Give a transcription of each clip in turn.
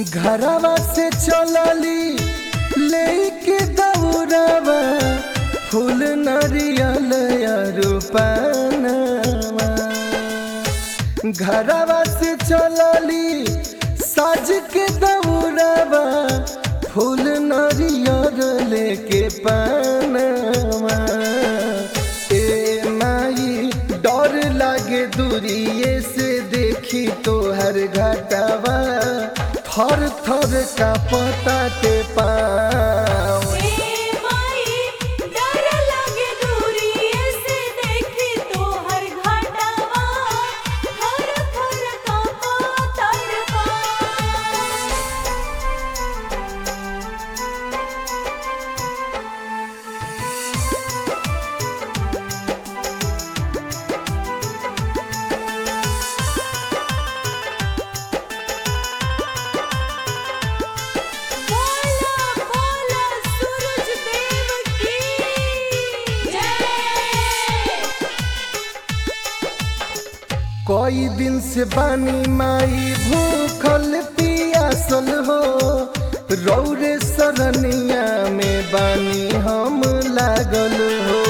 घरवा से चलली लेके दौड़ावा फूल नरियल रूपानवा घरवा से चलली साज के दौड़ावा फूल नरियल लेके पानवा ए माई डर लागे दूरिए से देखी तोहर घटावा थर थर का पता ते पाँव ए माई डर लागे दूरिये से देखी तोहर घाटावा थर थर कांपा तड़पा बोला बोला सूरज देव की जय कोई दिन से बानी माई भूखल पियासल हो रौरे सरनिया में बानी हम लागल हो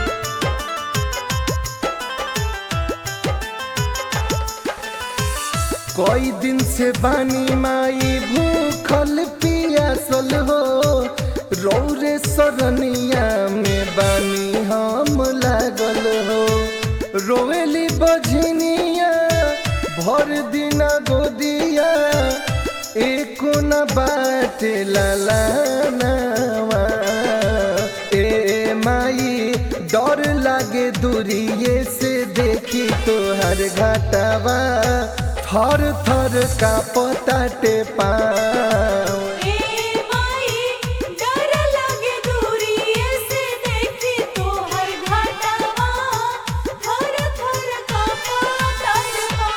कोई दिन से बानी माई भूखल पियासल हो रौरे सरनिया में बानी हम लागल हो रोवेली बझनिया भर दिना गोदिया एको न बाटे लालानावा ए माई डर लागे दूरिए से देखी तोहर घाटावा थर थर का पताटे पाँव ए माई डर लागे दूरिये से देखी तोहर घाटावा थर थर कांपा तड़पा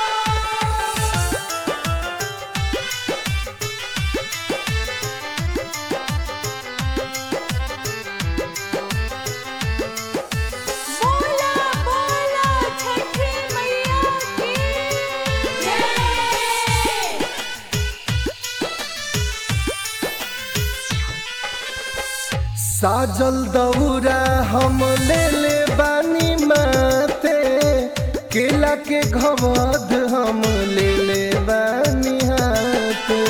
बोला बोला छठी मैया की जय साजल दौरा हम ले ले बानी माते केला के घवध हम ले ले बानी हाथे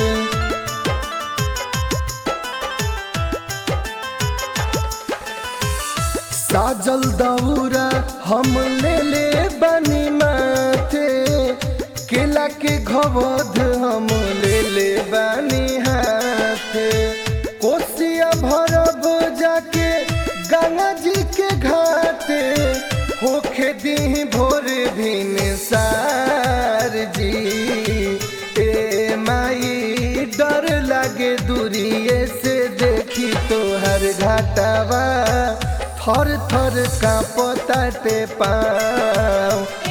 साजल दौरा हम ले ले बानी माथे केला के घवध हम ले ले बानी हाथे कोसिया भरब जाके गंगा जी के घाटे होखे दी भोर भिन सार जी ए माई डर लागे दूरिए से देखी तोहर घाटावा थर थर का पताटे पाँव